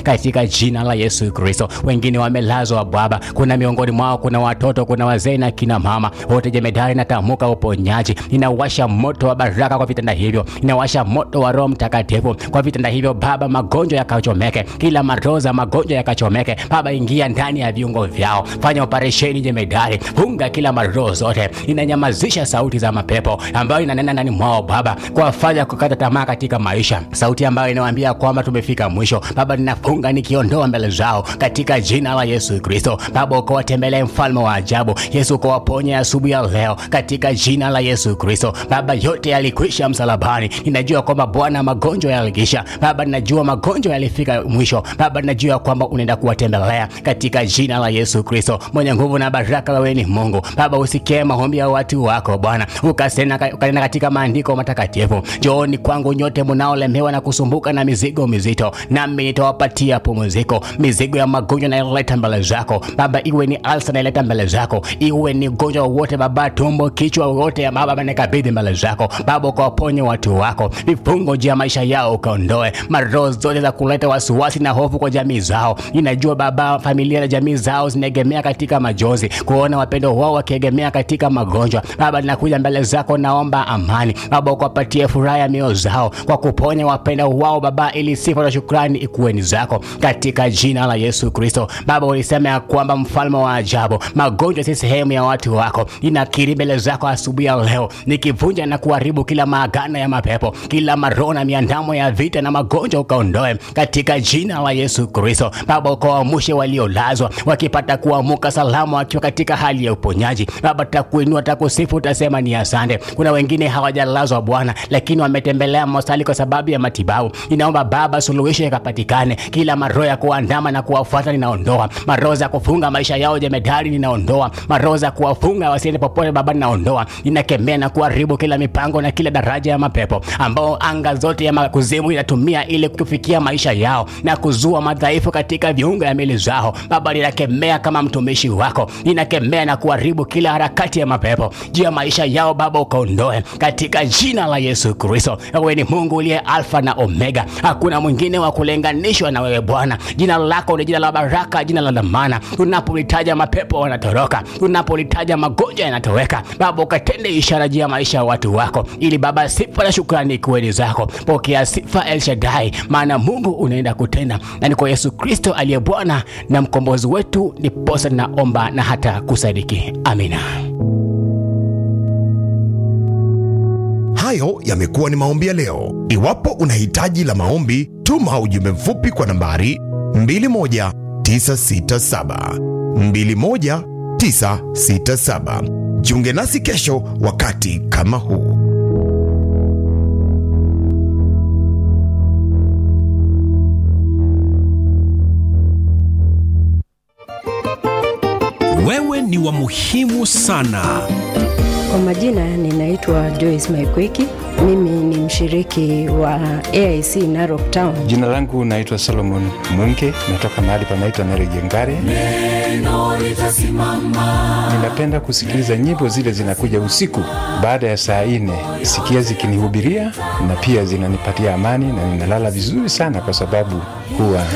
katika jina la Yesu Kristo. Wengine wamelazwa Baba, kuna miongoni mwao kuna watoto, kuna wazee na kina mama wote. Jemedari, natamka uponyaji, inawasha moto wa baraka kwa vitanda hivyo, inawasha moto wa Roho Mtakatifu kwa vitanda hivyo Baba, magonjwa yakachomeke, kila maroza magonjwa yakachomeke Baba, ingia ndani ya viungo vyao, fanya operesheni Jemedari, funga kila maroho zote, inanyamazisha sauti za mapepo ambayo inanena ndani mwao Baba, kuwafanya kukata tamaa katika maisha, sauti ambayo inawaambia kwamba tumefika mwisho. Baba, ninafunga nikiondoa mbele zao katika jina la Yesu Kristo. Baba, ukawatembelee mfalme wa ajabu Yesu, ukawaponya asubuhi ya leo katika jina la Yesu Kristo. Baba, yote yalikwisha msalabani. Ninajua kwamba Bwana magonjwa yalikisha. Baba, ninajua magonjwa yalifika mwisho. Baba, ninajua kwamba unaenda kuwatembelea katika jina la Yesu Kristo. Mwenye nguvu na baraka, wewe ni Mungu. Baba, usikie maombi ya watu wako Bwana, ukasema ukanena katika maandiko matakatifu, njooni kwangu nyote mnaolemewa na kusumbuka na mizigo mizito, nami nitawapatia pumziko. Mizigo ya magonjwa naileta mbele zako Baba, iwe ni alsa naileta mbele zako, iwe ni ugonjwa wowote Baba, tumbo, kichwa wote Baba, nikabidhi mbele zako Baba, ukawaponye watu wako, vifungo juu ya maisha yao ukaondoe, maroho zote za kuleta wasiwasi na hofu kwa jamii zao. Inajua Baba, familia na jamii zao zinaegemea katika majonzi, kuona wapendo wao wakiegemea katika magonjwa. Baba, ninakuja mbele zako, naomba amani Baba, ukawapatie furaha ya mioyo zao kwa kuponya wapendo wao Baba, ili sifa na shukrani ikuwe ni zako katika jina la Yesu Kristo. Baba, ulisema ya kwamba mfalme wa ajabu, magonjwa si sehemu ya watu wako. Inakiri mbele zako asubuhi ya leo, nikivunja na kuharibu kila maagano ya mapepo, kila maroho na miandamo ya vita na magonjwa ukaondoe katika jina la Yesu Kristo. Baba, ukawaamshe waliolazwa wakipata kuamuka salama, wakiwa katika hali ya uponyaji. Baba, takuinua takusifu, utasema ni asante. Kuna wengine hawajalazwa Bwana, lakini wametembelea hospitali kwa sababu ya matibabu. Ninaomba Baba, suluhisho ikapatikane. Kila maroho ya kuandama na kuwafuata ninaondoa, maroho za kufunga maisha yao jemedari ninaondoa, maroho za kuwafunga wasiende popote Baba ninaondoa. Ninakemea na kuharibu kila mipango na kila daraja ya mapepo ambao anga zote ya kuzimu inatumia ili kufikia maisha yao na kuzua madhaifu katika viungo ya mili zao. Baba, ninakemea kama mtumishi wako, ninakemea na kuharibu kila harakati ya mapepo juu ya maisha yao Baba, ukaondoe katika jina la Yesu Kristo. Wewe ni Mungu uliye Alfa na Omega, hakuna mwingine wa kulinganishwa na wewe Bwana. Jina lako ni jina la baraka, jina la dhamana. Unapolitaja mapepo wanatoroka, unapolitaja magonjwa yanatoweka. Baba, ukatende ishara juu ya maisha ya watu wako, ili Baba sifa na shukrani kuweni zako. Pokea sifa El Shaddai, maana Mungu unaenda kutenda, na ni kwa Yesu Kristo aliye Bwana na mkombozi wetu, niposa naomba na hata kusadiki. Amina. Hayo yamekuwa ni maombi ya leo. Iwapo una hitaji la maombi, tuma ujumbe mfupi kwa nambari 21967 21967. Jiunge nasi kesho wakati kama huu. Wewe ni wa muhimu sana. Kwa majina ninaitwa Joyce Maikweki. Mimi ni mshiriki wa AIC Narok Town. Jina langu naitwa Solomon Munke, natoka mahali panaitwa Narejengare. Ninapenda kusikiliza nyimbo zile zinakuja usiku baada ya saa nne, sikia zikinihubiria na pia zinanipatia amani na ninalala vizuri sana, kwa sababu huwa